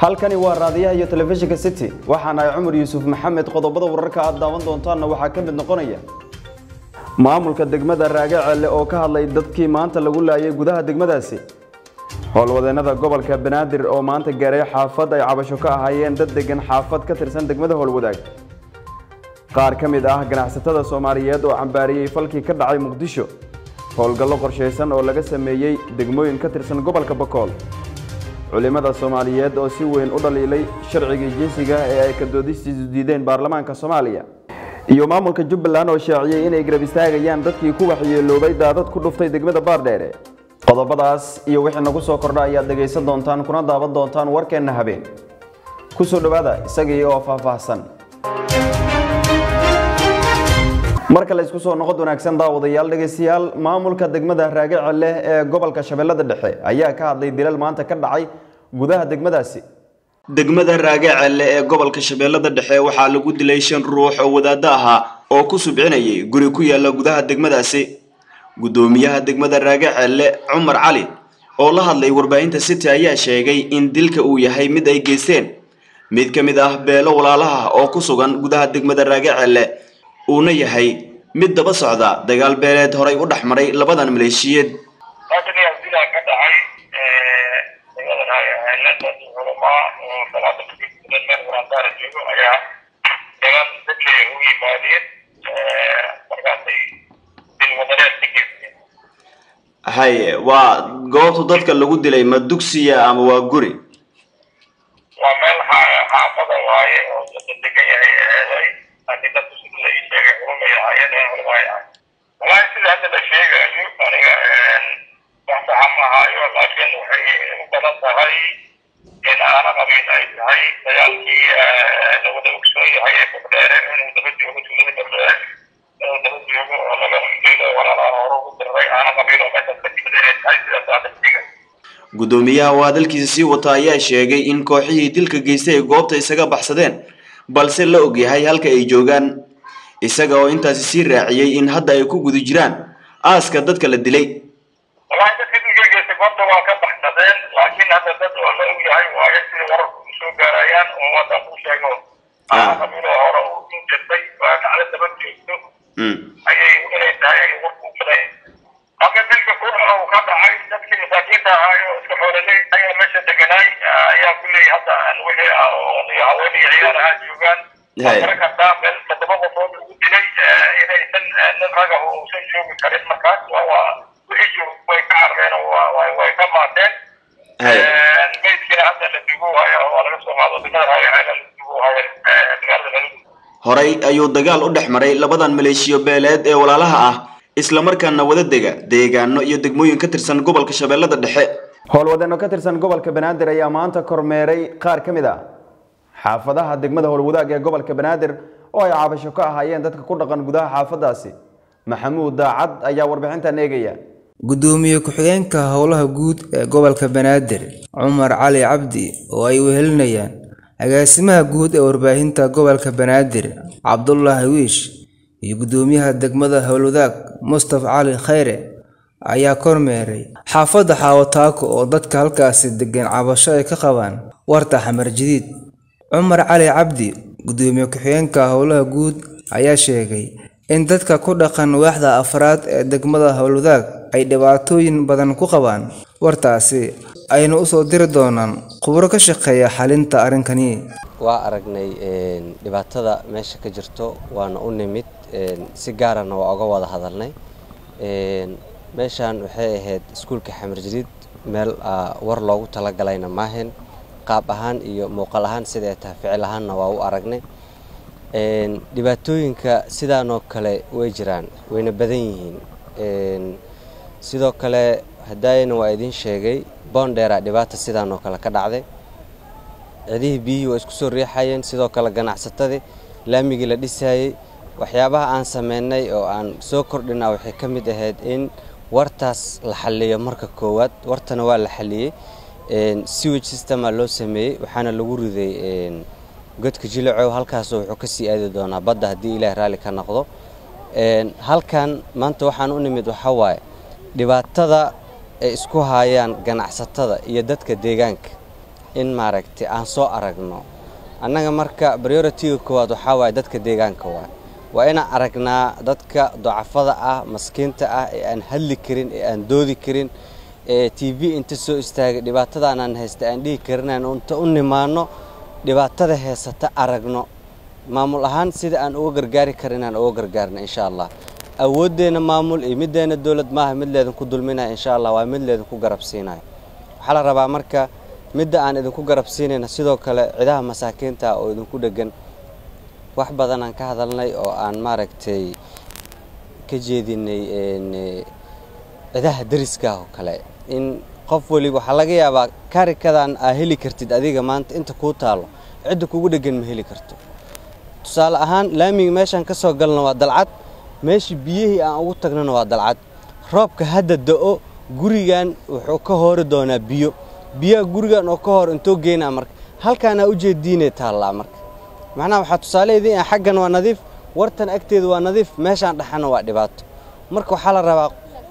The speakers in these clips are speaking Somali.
halkani waa raadiyaha iyo telefishinka city waxaana ay cumar yuusuf maxamed qodobada wararka aad daawan doontaanna waxaa ka mid noqonaya maamulka degmada raagacelle oo ka hadlay dadkii maanta lagu laayay gudaha degmadaasi howlwadeennada gobolka banaadir oo maanta gaaray xaafad ay cabasho ka ahaayeen dad degan xaafad ka tirsan degmada howlwadaag qaar ka mid ah ganacsatada soomaaliyeed oo cambaariyey falkii ka dhacay muqdisho howlgallo qorshaysan oo laga sameeyey degmooyin ka tirsan gobolka bakool culimmada soomaaliyeed oo si weyn u dhaliilay sharcigii jinsiga ee ay ka doodistiisu diideen baarlamaanka soomaaliya iyo maamulka jubbaland oo shaaciyey inay garab istaagayaan dadkii ku waxyeeloobay daadad ku dhuftay degmada baardheere qodobadaas iyo wixii nagu soo kordha ayaad dhegaysan doontaan kuna daawan doontaan warkeenna habeen ku soo dhowaada isagii oo faahfaahsan marka la isku soo noqod wanaagsan daawadayaal dhegaystayaal maamulka degmada raagacelle ee gobolka shabeellada dhexe ayaa ka hadlay dilal maanta ka dhacay gudaha degmadaasi degmada raagacelle ee gobolka shabeellada dhexe waxaa lagu dilay shan ruux oo wadaaddo ahaa oo ku subcinayay guri ku yaala gudaha degmadaasi guddoomiyaha degmada raagacelle cumar cali oo la hadlay warbaahinta city ayaa sheegay in dilka uu yahay mid ay geysteen mid ka mid ah beelo walaalaha oo ku sugan gudaha degmada raagacelle uuna yahay mid daba socda dagaal beeleed horay u dhex maray labadan maleeshiyeed halkan ayaa dilaa ka dhacay degmada raagacelle dad culamaa oo salaada tukidan meel waraandaara joogo ayaa dagaal dadkay u yimaadeen markaasay dilwadareed ka geysteen haye waa goobta dadka lagu dilay ma dugsiya ama waa guri waa meel xa- xaafada waaye oo dada degan yahay eeday laakiin dadku sida la ii sheegay culumay ahaayeen ee culamaay ahay wallaahi sida hadda la sheegayo aniga wax saxa ma hayo laakiin waxay u badan tahay in aana qabin ay tahay dagaalkii la wada ogsoon yahay ee bogdheere inuu daba joogo tuulada bogdheere inuu daba joogo oo laga diido walaalaha hore ugu diriray aana qabin oo meeshaas ka timid inay tahay sidaas hadda sheegay guddoomiyaha oo hadalkiisa sii wata ayaa sheegay in kooxihii dilka geystay ay goobta isaga baxsadeen balse la ogyahay halka ay joogaan isaga oo intaasi sii raaciyey in hadda ay ku guda jiraan aaska dadka la dilay wallahi dadka dilgeegeysa goobta waa ka baxsadeen laakiin hadda dad oo la ogyahay waayo sida wararku u soo gaarayaan oo waddan ku sheego aana qabiiloo hore u in jirtay waa dhacda daba joogto ayay inay tahay ay warku baday halka dilka kuuxa uu ka dhacay dadkii masaakiinta ahaayo iska xoololey ayaa meesha deganaay ayaa kulley hadda wixii ah oo iyo haween iyo ciyaar ahaa joogaan waa garan kartaa meel toddoba qofood lagu dilay inaysan nin raga uusan joogi karin markaas waa waa wixii joog way ka carreen oo waa way way ka maateen meydkiina hadda la dugu haya oo laga soo qaado degmada raagaceela la dugu haya magaalada laga horay ayuu dagaal u dhex maray labadan maleeshiyo beeleed ee walaalaha ah islamarkaana wada dega deegaano iyo degmooyin ka tirsan gobolka shabeellada dhexe howlwadeenno ka tirsan gobolka banaadir ayaa maanta kormeeray qaar ka mid ah xaafadaha degmada howlwadaag ee gobolka banaadir oo ay cabasho ka ahaayeen dadka ku dhaqan gudaha xaafadaasi maxamuud daacad ayaa warbixintan eegaya gudoomiye ku-xigeenka howlaha guud ee gobolka banaadir cumar cali cabdi oo ay wehelinayaan agaasimaha guud ee warbaahinta gobolka banaadir cabdulaahi wiish iyo gudoomiyaha degmada howlwadaag mustafa cali khayre ayaa kormeeray xaafadda xaawataako oo dadka halkaasi degan cabasho ay ka qabaan warta xamar jadiid cumar cali cabdi gudoomiye ku-xigeenka howlaha guud ayaa sheegay in dadka ku dhaqan waaxda afraad ee degmada howlwadaag ay dhibaatooyin badan ku qabaan wartaasi ayna usoo diri doonaan khubro ka shaqeeya xalinta arrinkani waa aragnay dhibaatada meesha ka jirto waana u nimid si gaarana waa uga wada hadalnay meeshaan waxay ahayd iskuulka xamar jadiid meel war loogu talagalayna maahayn qaab ahaan iyo muuqaal ahaan sida ay tahay ficil ahaanna waa u aragnay dhibaatooyinka sidaanoo kale way jiraan wayna badan yihiin sidoo kale hadaayana waa idiin sheegay boondheera dhibaata sidaanoo kale ka dhacday cidihii biyihii waa isku soo riixayeen sidoo kale ganacsatadii laamigii la dhisayey waxyaabaha aan sameynay oo aan soo kordhina waxay ka mid ahayd in wartaas la xaliyo marka koowaad wartana waa la xaliyey sewage systema loo sameeyey waxaana lagu riday godka jilacow halkaasoo wuxuu kasii aadi doonaa badda haddii ilaah raalli ka noqdo halkan maanta waxaan u nimid waxaa waaye dhibaatada ay isku haayaan ganacsatada iyo dadka deegaanka in maaragtay aan soo aragno annaga marka prioritiga koowaad waxaa waaye dadka deegaanka waay waa inaan aragnaa dadka docafada ah maskiinta ah ee aan hadli karin ee aan doodi karin ee t v inta soo istaagay dhibaatadaanaan haysta aan dhihi karinaan inta u nimaano dhibaatada heysata aragno maamul ahaan sida aan uga gargaari karin inaan uga gargaarno insha allah awooddeena maamul iyo middeena dowlad maaha mid leedinku dulminaya insha allah waa mid leedinku garabsiinaya waxaa la rabaa marka midda aan idinku garabsiinayna sidoo kale cidaha masaakiinta oo idinku dhegan wax badan aan ka hadalnay oo aan maaragtay ka jeedinay cidaha dariska oo kale in qof weliba waxaa laga yaabaa karikadan aa heli kartid adiga maanta inta kuu taalo cidda kugu dhegan ma heli karto tusaale ahaan laamiga meeshaan ka soo galna waa dalcad meeshii biyihii aan ugu tagnana waa dalcad roobka hadda da'o gurigan wuxuu ka hoori doonaa biyo biyaha gurigan oo ka hor intoo geynaa marka halkaanaa ujeediinay taallaa marka macnaha waxaa tusaaleedii ah xaggan waa nadiif wartan agteeda waa nadiif meeshaan dhexana waa dhibaato marka waxaa la rabaa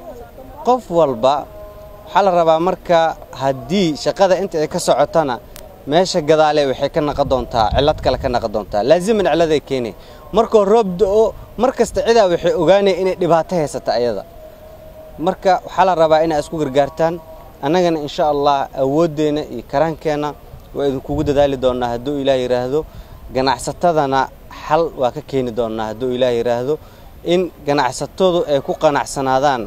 qof walba waxaa la rabaa marka haddii shaqada inta ay ka socotana meesha gadaale waxay ka naqon doontaa cillad kale ka naqon doontaa laaziman cilladay keenay markoo roob da'o mar kasta cidaa waxay ogaanaya inay dhibaato haysata ayada marka waxaa la rabaa inay isku gargaartaan annagana insha allah awooddeenna iyo karaankeenna waa idinkugu dadaali doonnaa hadduu ilaah yidhaahdo ganacsatadana xal waa ka keeni doonnaa hadduu ilaah yidhaahdo in ganacsatadu ay ku qanacsanaadaan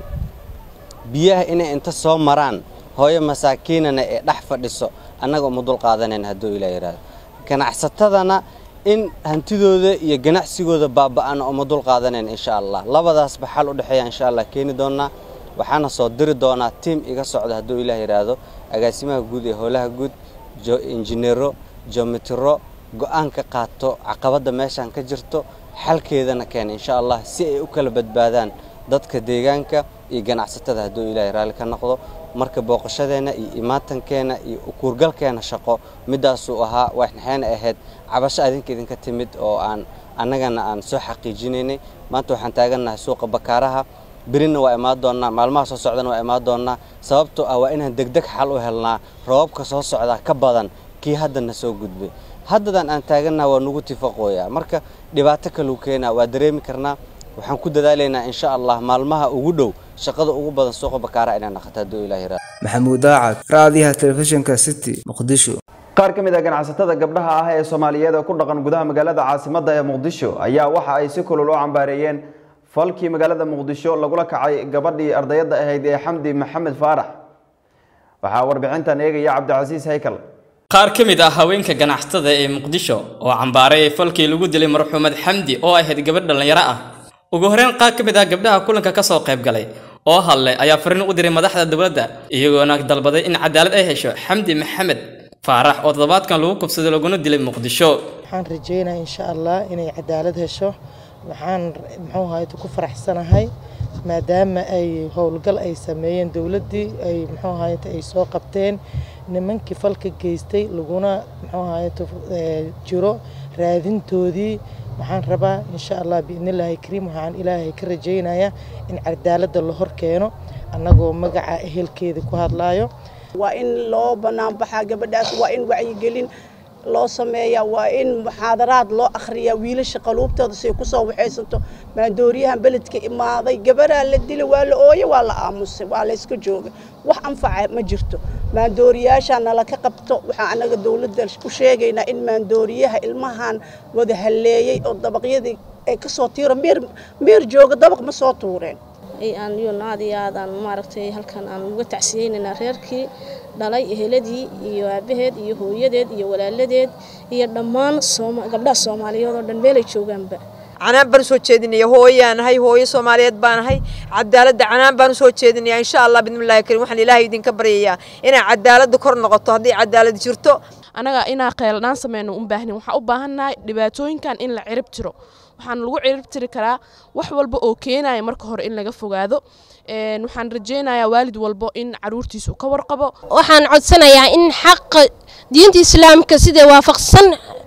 biyaha inay inta soo maraan hooyo masaakiinana ee dhex fadhiso annaga uma dul qaadanayn hadduu ilaah yidhaahdo ganacsatadana in hantidooda iyo ganacsigooda baaba'ana uma dul qaadanayn insha allah labadaasba xal u dhexeeya insha allah keeni doonnaa waxaana soo diri doonaa tiim iga socda hadduu ilaah yidhaahdo agaasimaha guud ee howlaha guud injineero jomitiro go'aan ka qaato caqabadda meeshaan ka jirto xalkeedana keena insha allah si ay u kala badbaadaan dadka deegaanka iyo ganacsatada hadduu ilaahay raalli ka noqdo marka booqashadeenna iyo imaatankeena iyo ukuurgalkeena shaqo midaasuu ahaa waxnaxayna ahayd cabasho adinka idinka timid oo aan annagana aan soo xaqiijinaynay maanta waxaan taagannahay suuqa bakaaraha berina waa imaan doonnaa maalmaha soo socdana waa imaan doonnaa sababtoo ah waa inaan degdeg xal u helnaa roobabka soo socdaa ka badan kii haddana soo gudbay haddadan aan taagannaha waa nugu tifaqooyaa marka dhibaato kaluu keenaa waa dareemi karnaa waxaan ku dadaalaynaa insha allah maalmaha ugu dhow shaqada ugu badan suuqa bakaaraha inaan naqato hadduu ilaah yiraahdo maxamuud daacad raadiyaha telefishinka city muqdisho qaar ka mid ah ganacsatada gabdhaha ah ee soomaaliyeed ee ku dhaqan gudaha magaalada caasimadda ee muqdisho ayaa waxa ay si kulul u cambaareeyeen falkii magaalada muqdisho lagula kacay gabadhii ardayadda ahayd ee xamdi maxamed faarax waxaa warbixintan eegaya cabdicasiis haykal qaar ka mid ah haweenka ganacsatada ee muqdisho oo cambaaray falkii lagu dilay marxuumad xamdi oo ahayd gabadh dhallinyaro ah ugu horeyn qaar ka mid ah gabdhaha kulanka ka soo qayb galay oo hadlay ayaa fariin u diray madaxda dowladda iyagoona dalbaday in cadaalad ay hesho xamdi maxamed faarax oo toddobaadkan lagu kubsaday laguna dilay muqdisho waxaan rajeynaa insha allah inay cadaalad hesho waxaan muxuu ahayd ku faraxsanahay maadaama ay howlgal ay sameeyeen dowladdii ay muxuu ahayd ay soo qabteen nimankii falka geystay laguna muxuu ahayd jiro raadintoodii waxaan rabaa insha allah biidnillaahi kariim waxaan ilaahay ka rajaynayaa in cadaaladda la hor keeno annagoo magaca ehelkeeda ku hadlaayo waa in loo banaanbaxaa gabadhaas waa in wacyigelin loo sameeyaa waa in muxaadaraad loo akhriyaa wiilasha qaluubtooda say ku soo waxaysanto maandooriyahan beledka imaaday gabaraa la dila waa la ooye waa la aamusay waa la iska jooga wax anfaca ma jirto maandooriyaashaa nala ka qabto waxaan annaga dowladda u sheegaynaa in maandooriyaha ilmahan wada halleeyey oo dabaqyadii ay ka soo tiiro meer meer jooga dabaq ma soo tuureen aan iyona aad iyo aad aan maaragtay halkan aan uga tacsiyeynaynaa reerkii dhalay eheladii iyo aabaheed iyo hooyadeed iyo walaaladeed iyo dhammaan gabdhaha soomaaliyeed oo dhan meelay joogaanba canaan baan usoo jeedinaya hooyaanahay hooyo soomaaliyeed baanahay cadaaladda canaan baan usoo jeedinaya insha allah bidmillahi karim waxaan ilaahay idinka baryayaa inay cadaaladda kor noqoto haddii cadaalad jirto annaga inaa qeeldhaan sameyno u baahnin waxaan u baahannahay dhibaatooyinkan in la cirib tiro waxaan lagu cirib tiri karaa wax walba oo keenaya marka hore in laga fogaado waxaan rajeynayaa waalid walbo in caruurtiisa uu ka warqabo waxaan codsanayaa in xaqa diinta islaamka sida waafaqsan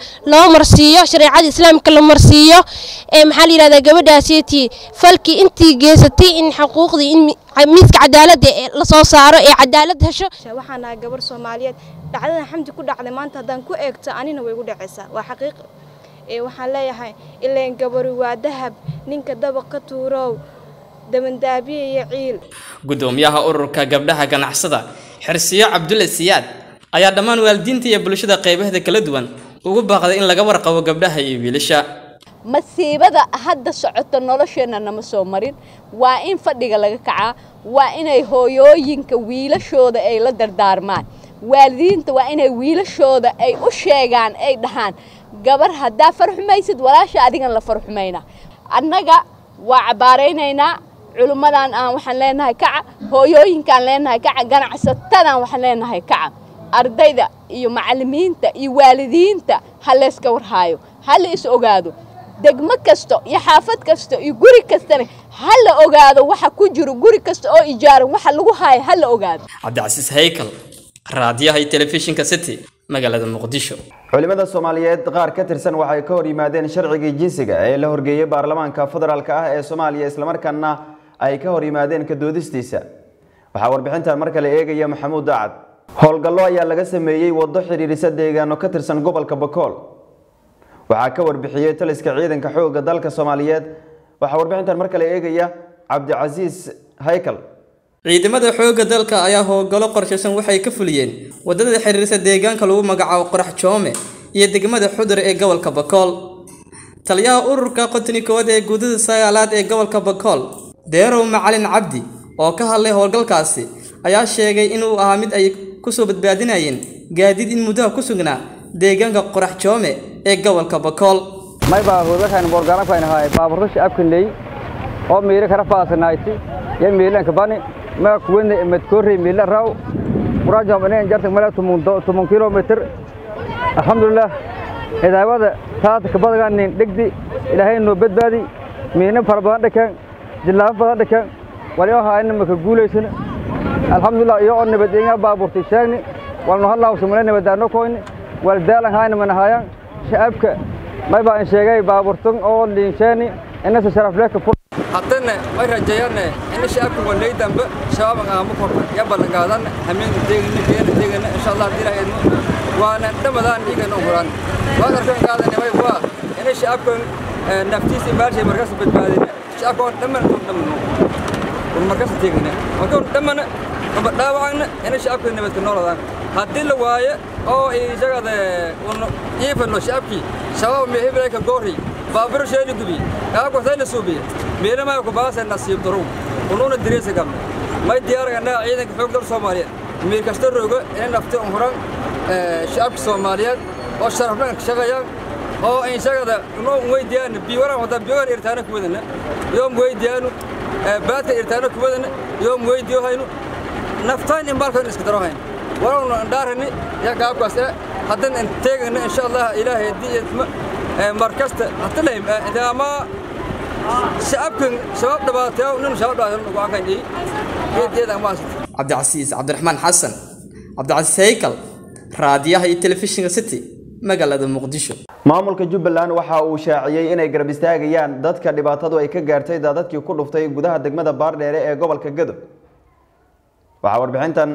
loo marsiiyo shareecada islaamka la marsiiyo ee maxaa la yidhahdaa gabadhaasitii falkii intii geysatay in xuquuqdii in miiska cadaaladda la soo saaro ee cadaalad hesho waxaan nahay gabar soomaaliyeed dhacdadan xamdi ku dhacday maanta haddaan ku eegto anina way igu dhacaysaa waa xaqiiq ee waxaan leeyahay ileen gabari waa dahab ninka dabaq ka tuurow damandaabiye iyo ciil gudoomiyaha ururka gabdhaha ganacsada xirsiyo cabdulle siyaad ayaa dhammaan waalidiinta iyo bulshada qaybaheeda kala duwan ugu baaqday in laga warqabo gabdhaha iyo wiilasha masiibada hadda socoto nolosheenna nama soo marin waa in fadhiga laga kacaa waa inay hooyooyinka wiilashooda ay la dardaarmaan waalidiinta waa inay wiilashooda ay u sheegaan ay dhahaan gabar haddaa farxumaysid walaasha adigan la farxumayna annaga waa cabbaaraynaynaa culimmadan aan waxaan leenahay kaca hooyooyinkaan leenahay kaca ganacsatadan waxaan leenahay kaca ardayda iyo macallimiinta iyo waalidiinta ha layska warhaayo ha la is ogaado degmo kasta iyo xaafad kasta iyo guri kastana ha la ogaado waxa ku jiro guri kasta oo ijaaran waxa lagu haayo ha la ogaado cabdicasiis haykal raadiyaha iyo telefishinka city magaalada muqdisho culimada soomaaliyeed qaar ka tirsan waxay ka hor yimaadeen sharcigii jinsiga ee la horgeeyey baarlamaanka federaalk ah ee soomaaliya islamarkaana ay ka hor yimaadeen ka doodistiisa waxaa warbixintan mar kale eegaya maxamuud daacad howlgallo ayaa laga sameeyey waddo xidhiidhisa deegaano ka tirsan gobolka bakool waxaa ka warbixiyey taliska ciidanka xoogga dalka soomaaliyeed waxaa warbixintan mar kale eegaya cabdicasiis haykal ciidamada xoogga dalka ayaa howlgallo qorshaysan waxay ka fuliyeen waddada xiriirsa deegaanka lagu magacaabo qorax joome iyo degmada xudur ee gobolka bakool taliyaha ururka qotoni koowaad ee guudada sagaalaad ee gobolka bakool deerow macalin cabdi oo ka hadlay howlgalkaasi ayaa sheegay inuu ahaa mid ay kusoo badbaadinayeen gaadiid in muddaha ku sugnaa deegaanka qorax joome ee gobolka bakool maybaa howlgalkan boorgaalankainahay baaburro shacabkanley oo miira kara faasanayti yo miilanka bani maa kuwene madkoorrey miila raw quraajom inen jarta mala tumun kilomitr alxamdulilah hidaawada taata kabadaganin dhegdi ilaahay noo badbaadi miina fara badan dhakaan jillaafo badan dhakaan wali oo haayna maka guulaysana alxamdulilah iyo oo nabad inga baaburtay sheegni walnu halaawsamana nabadaano koyni wal daalan haayna manahayaan shacabka maybaa in sheegay baaburtan oo liinsheeni inasa sharafleeka fur haddana way rajeeyanne ina shacabka wanay dambe shababan aama korna ya ballanqaadan hameenka teegana geena teegana insha allah haddii ilahay idmo waana dhamadaan igana huran waan arkan qaadane way waa ina shacabkan naftiisa baalshay markaas badbaadina shacabka on dhamman un dhamno un markaas teegana marka un dhammana aba dhaawacana ina shacabka nabadka nooladaan haddii la waayo oo isagada un iifano shacabkii shabaab mehebrayka goori baabiro sheeni gubi kaagwasayna suubiya meelamaha kubaasa nasiib darow unuuna direysa gamna may diyaaraganaa ciidanka xoog dal soomaaliyeed miir kasta rogo inay nafti un huran shacabka soomaaliyeed oo sharafnaan ka shaqayaan oo insagada unoo weydiyaana biiwaran wada biiwan irtaana kuwadana yoom weydiyaanu baadka irtaana kuwadana yoom weydiyo haynu naftaan in baalkan iska daro hayn warawna andhaarani yaa gaabkaas eh haddan in teegana insha allah ilaahay haddii idma markasta hatalaym ama shacabkan shabaab dhabaatayo nin shabaab dhabaatayo ugu aqaynay geedgeeda ama cabdicasiis cabdiraxmaan xasan cabdicasiis haykal raadiyaha iyo telefishinka city magaalada muqdisho maamulka jubbaland waxa uu shaaciyey inay garab istaagayaan dadka dhibaatadu ay ka gaartay daadadkii ku dhuftay gudaha degmada baardheere ee gobolka gado waxaa warbixintan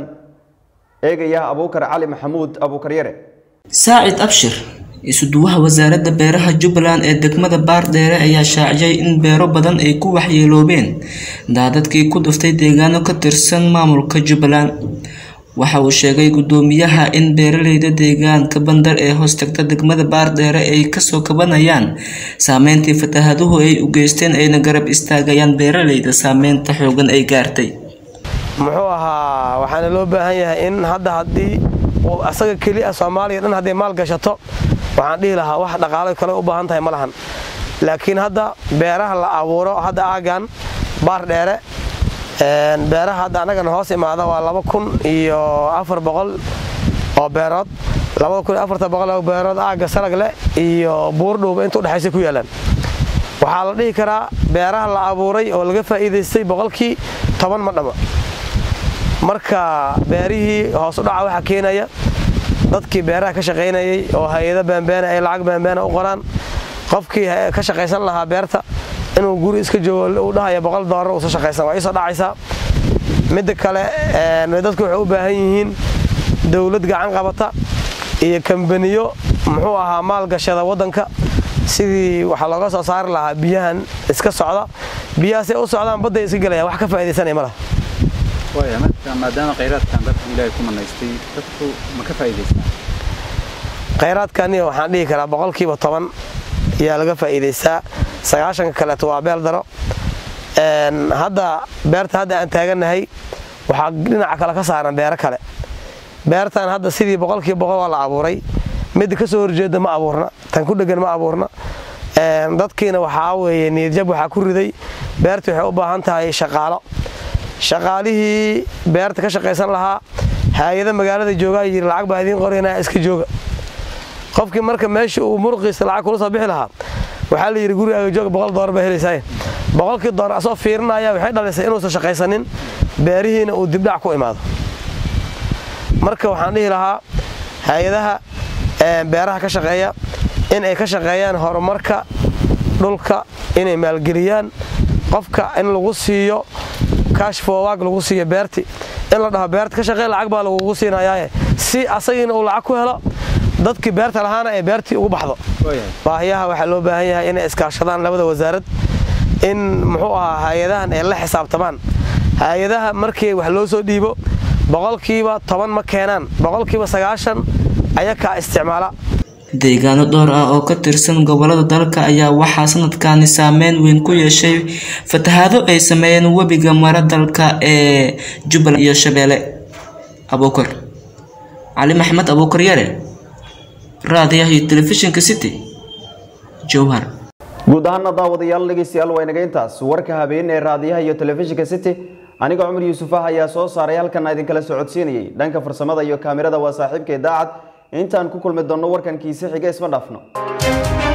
eegaya abuukar cali maxamuud abuukar yare saacid abshir isuduwaha wasaaradda beeraha jubbaland ee degmada baardheere ayaa shaaciyay in beero badan ay ku waxyeeloobeen daadadkii ku dhuftay deegaano ka tirsan maamulka jubbaland waxa uu sheegay guddoomiyaha in beeraleyda deegaanka bandar ee hoostagta degmada baardheere ay kasoo kabanayaan saameyntii fatahaduhu ay u geysteen ayna garab istaagayaan beeraleyda saameynta xoogan ay gaartay muxuu ahaa waxaana loo baahan yahay in hadda haddii asaga keliya soomaaliya dhan hadday maal gashato waxaan dhihi lahaa wax dhaqaalo kale u baahan tahay ma lahan laakiin hadda beeraha la abuuro hadda aagan baar dheere beeraha hadda annagana hoos imaada waa laba kun iyo afar boqol oo beerood labada kun iyo afarta boqol oo beerood aagga salagle iyo buurdhuuba inta udhexaysa ku yaalaan waxaa la dhihi karaa beeraha la abuuray oo laga faa'iidaystay boqolkii toban ma dhama marka beerihii hoos u dhaca waxaa keenaya dadkii beeraha ka shaqaynayey oo hay-ado baanbaana ay lacag baanbaana u qoraan qofkii ka shaqaysan lahaa beerta inuu guri iska joogo uu dhahaya boqol doolar uusa shaqaysan waa iisoo dhacaysaa midda kale dadku waxay u baahan yihiin dowlad gacan qabata iyo kambaniyo muxuu ahaa maalgashada waddanka sidii waxaa looga soo saari lahaa biyahan iska socda biyahaasay u socdaan badday iska gelayaan wax ka faa'iidaysanaya ma laha waaya marka maadaama khayraadkan dadku ilaahay ku manaystay dadku ma ka faa'iidaystaan khayraadkani waxaan dhihi karaa boqolkiiba toban ayaa laga faa'iidaystaa sagaashanka kaleeto waa beel daro hadda beerta hadda aan taagannahay waxaa dhinaca kale ka saaran beero kale beertan hadda sidii boqolkiiba boqol waa la abuuray midda ka soo horjeeda ma abuurna tan ku dhegan ma abuurna dadkiina waxaa weeye niyadjab waxaa ku riday beertii waxay u baahan tahay shaqaalo shaqaalihii beerta ka shaqaysan lahaa hay-ada magaalada joogaa yiri lacag baa idiin qoraynaa iska jooga qofkii marka meesha uu muruqiisa lacag kula soo bixi lahaa waxaa la yidhi gurigaaga jooga boqol doolar baa helaysaa boqolkii doolar asoo fiirinaya waxay dhalisay inuusan shaqaysanin beerihiina uu dibdhac ku imaado marka waxaan dhihi lahaa hay-adaha beeraha ka shaqeeya in ay ka shaqeeyaan horumarka dhulka inay maalgeliyaan qofka in lagu siiyo kashfowaag lagu siiyo beerti in la dhaho beerta ka shaqee lacag baa lagugu siinayaaye si asagiina uu lacag ku helo dadkii beerta lahaana ay beertii ugu baxdo baahiyaha waxaa loo baahan yahay inay iskaashadaan labada wasaarad in muxuu ahaa hay-adahan ay la xisaabtamaan hay-adaha markii wax loo soo dhiibo boqolkiiba toban ma keenaan boqolkiiba sagaashan ayakaa isticmaala deegaano dhowr ah oo ka tirsan gobolada dalka ayaa waxaa sanadkani saameyn weyn ku yeeshay fatahaado ay sameeyeen webiga mara dalka ee jubbaland iyo shabeelle abuukar cali maxmed abuukar yare raadiyaha iyo telefishinka city jowhar guud ahaana daawadayaal dhegeystayaal waa inaga intaas warka habeen ee raadiyaha iyo telefishinka city aniga cumar yuusuf ah ayaa soo saaray halkan idinkala socodsiinayay dhanka farsamada iyo kaamirada waa saaxiibka idaacad intaan ku kulmi doonno warkan kiise xiga isma dhaafno